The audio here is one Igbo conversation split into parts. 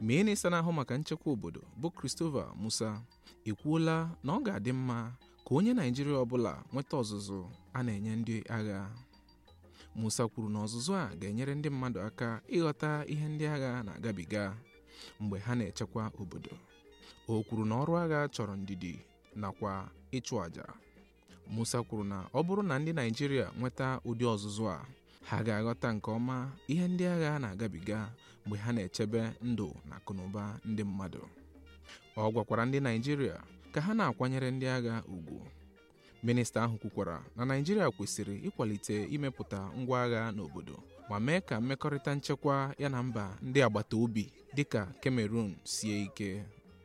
minista na-ahụ maka nchekwa obodo bụ Christopher Musa ekwuola na ọ ga-adị mma ka onye Naijiria ọbụla nweta ọzụzụ a na-enye ndị agha Musa kwuru na ọzụzụ a ga-enyere ndị mmadụ aka ịghọta ihe ndị agha na-agabiga mgbe ha na-echekwa obodo o kwuru na ọrụ agha chọrọ ndidi nakwa ịchụ àjà Musa kwuru na ọ bụrụ na ndị Naijiria nweta ụdị ọzụzụ a ha ga-aghọta nke ọma ihe ndị agha na-agabiga mgbe ha na-echebe ndụ na akụnụba ndị mmadụ ọ gwakwara ndị Naijiria ka ha na-akwanyere ndị agha ugwu minista ahụ kwukwara na Naijiria kwesịrị ịkwalite imepụta ngwa agha n'obodo ma mee ka mmekọrịta nchekwa ya na mba ndị agbata obi dịka Cameroon sie ike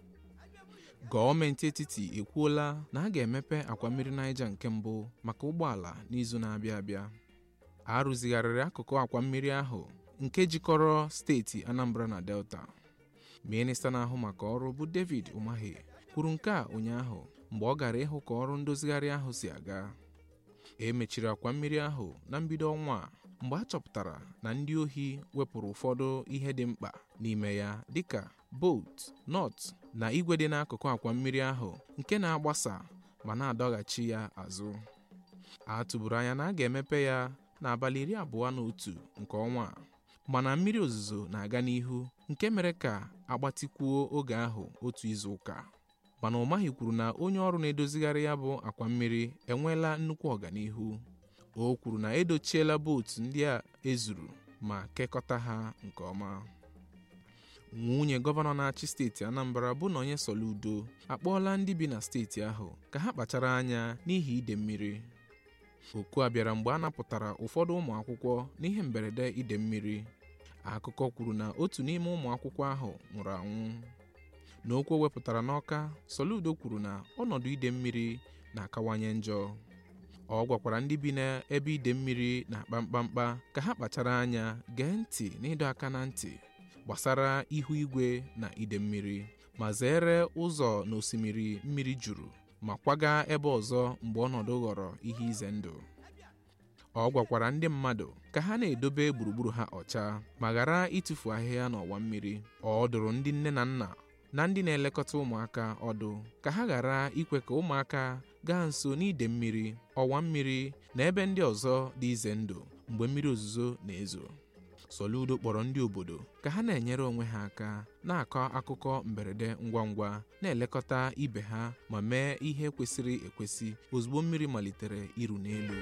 gọọmenti etiti ekwuola na a ga-emepe akwa mmiri Niger nke mbụ maka ụgbọala n'izu na-abịa abịa a rụzigharịrị akụkụ akwa mmiri ahụ nke jikọrọ steeti Anambra na Delta minista na-ahụ maka ọrụ bụ David Umahi kwuru nke a ụnyaahụ mgbe ọ gara ịhụ ka ọrụ ndozigharị ahụ si aga e mechiri akwa mmiri ahụ na mbido ọnwa a mgbe a chọpụtara na ndị ohi wepụrụ ụfọdụ ihe dị mkpa n'ime ya dịka bolt nọt na igwe dị n'akụkụ akwa mmiri ahụ nke na-agbasa ma na-adọghachi ya azụ a tụburu anya na a ga-emepe ya n'abalị iri abụọ na otu nke ọnwa a mana mmiri ozuzo na-aga n'ihu nke mere ka agbatịkwuo oge ahụ otu izu ụka mana Umahi kwuru na onye ọrụ na-edozigharị ya bụ akwa mmiri enweela nnukwu ọganihu o kwuru na edochiela bootu ndị a ezuru ma kekọta ha nke ọma nwunye gọvanọ na-achị steeti Anambra bụ Nonye Soludo akpọọla ndị bi na steeti ahụ ka ha kpachara anya n'ihi ide mmiri oku a bịara mgbe a napụtara ụfọdụ ụmụ akwụkwọ n'ihe mberede ide mmiri akụkọ kwuru na otu n'ime ụmụ akwụkwọ ahụ nwụrụ anwụ n'okwu o wepụtara n'ọka Soludo kwuru na ọnọdụ ide mmiri na-akawanye njọ ọ gwakwara ndị bi n'ebe ide mmiri na-akpa mkpamkpa ka ha kpachara anya gee ntị n'ịdọ aka na ntị gbasara ihu igwe na ide mmiri ma zere ụzọ n'osimiri mmiri juru ma kwaga ebe ọzọ mgbe ọnọdụ ghọrọ ihe ize ndụ ọ gwakwara ndị mmadụ ka ha na-edobe gburugburu ha ọcha ma ghara ịtụfu ahịhịa n'ọwa mmiri ọ dụrụ ndị nne na nna na ndị na-elekọta ụmụaka ọdụ ka ha ghara ikwe ka ụmụaka gaa nso n'ide mmiri ọwa mmiri na ebe ndị ọzọ dị ize ndụ mgbe mmiri ozuzo na-ezo Soludo kpọrọ ndị obodo ka ha na-enyere onwe ha aka na-akọ akụkọ mberede ngwa ngwa na-elekọta ibe ha ma mee ihe kwesịrị ekwesị ozugbo mmiri malitere iru n'elu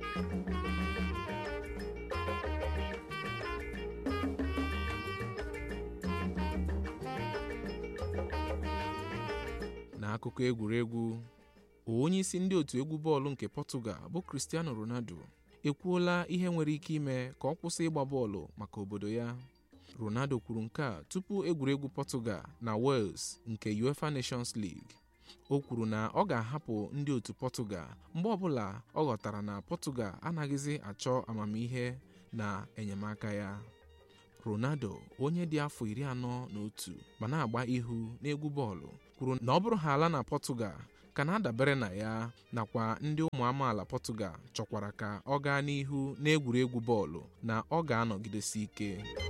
n'akụkọ egwuregwu onye isi ndị otu egwu bọọlụ nke Portugal bụ Cristiano Ronaldo ekwuola ihe nwere ike ime ka ọ kwụsị ịgba bọọlụ maka obodo ya Ronaldo kwuru nke a tupu egwuregwu Portugal na Wales nke UEFA Nations League o kwuru na ọ ga-ahapụ ndị otu Portugal mgbe ọbụla ọ ghọtara na Portugal anaghịzi achọ amamihe na enyemaka ya Ronaldo onye dị afọ iri anọ na otu ma na-agba ihu n'egwu bọọlụ kwuru na ọ bụrụ ha ala na Portugal ka na-adabere na ya nakwa ndị ụmụ amaala Portugal chọkwara ka ọ gaa n'ihu n'egwuregwu bọọlụ na ọ ga-anọgidesi ike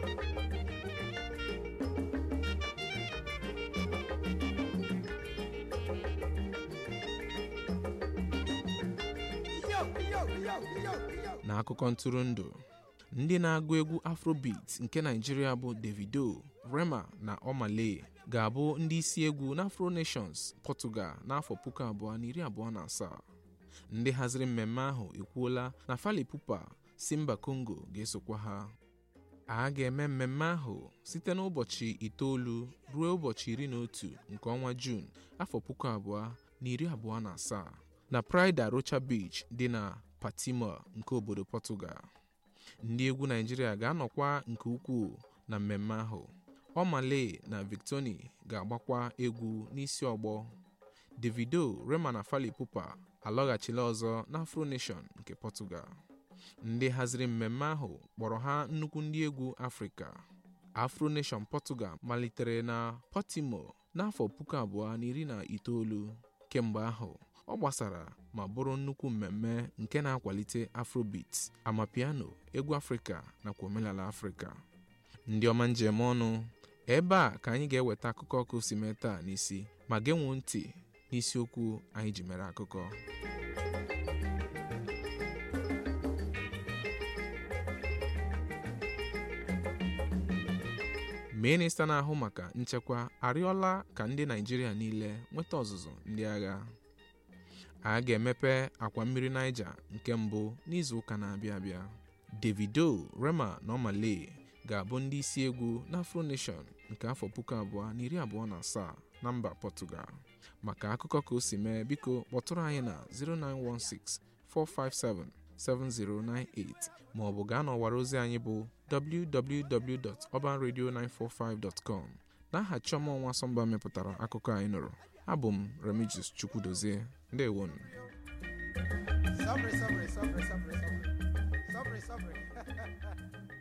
n'akụkọ ntụrụndụ ndị na-agụ egwu afrobeat nke naijiria bụ davido rema na omale ga-abụ ndị isi egwu na afro nations portugal n'afọ puku abụọ na iri abụọ na asaa ndị haziri mmemme ahụ ekwuola na fali pupa si mba congo ga-esokwa ha a ga-eme mmemme ahụ site n'ụbọchị itoolu ruo ụbọchị iri na otu nke ọnwa juun afọ puku abụọ na iri abụọ na asaa na pride rocha beach dị na patimo nke obodo portugal ndị egwu naijiria ga-anọkwa nke ukwuu na mmemme ahụ ọmale na victoni ga-agbakwa egwu n'isi ọgbọ davido rema na fali pupa alọghachila ọzọ na afro nation nke portugal ndị haziri mmemme ahụ kpọrọ ha nnukwu ndị egwu afrịka afro nation portugal malitere na portimo n'afọ puku abụọ na iri na itoolu kemgbe ahụ ọ gbasara ma bụrụ nnukwu mmemme nke na-akwalite afrobeat amapiano egwu afrịka nakwa omenala afrịka ndị ọma njem ọnụ ebe a ka anyị ga-eweta akụkọ ọkụ si mee taa n'isi ma genwuo ntị n'isiokwu anyị ji mere akụkọ minista na-ahụ maka nchekwa arịọla ka ndị naijiria niile nweta ọzụzụ ndị agha a ga-emepe akwa mmiri Niger nke mbụ n'izu ụka na-abịa abịa Davido Rema na Omale ga-abụ ndị isi egwu na Afro Nation nke afọ puku abụọ na iri abụọ na asaa na mba Portugal maka akụkọ ka o si mee biko kpọtụrụ anyị na 0916 457 7098 ma ọ bụ gaa n'ọwara ozi anyị bụ www.urbanradio945.com n'aha Chioma Nwa Sọmba mepụtara akụkọ anyị nụrụ abụ m Remigius Chukwudozie ndewonu Sobre, sobre, sobre, sobre, sobre. Sobre, sobre.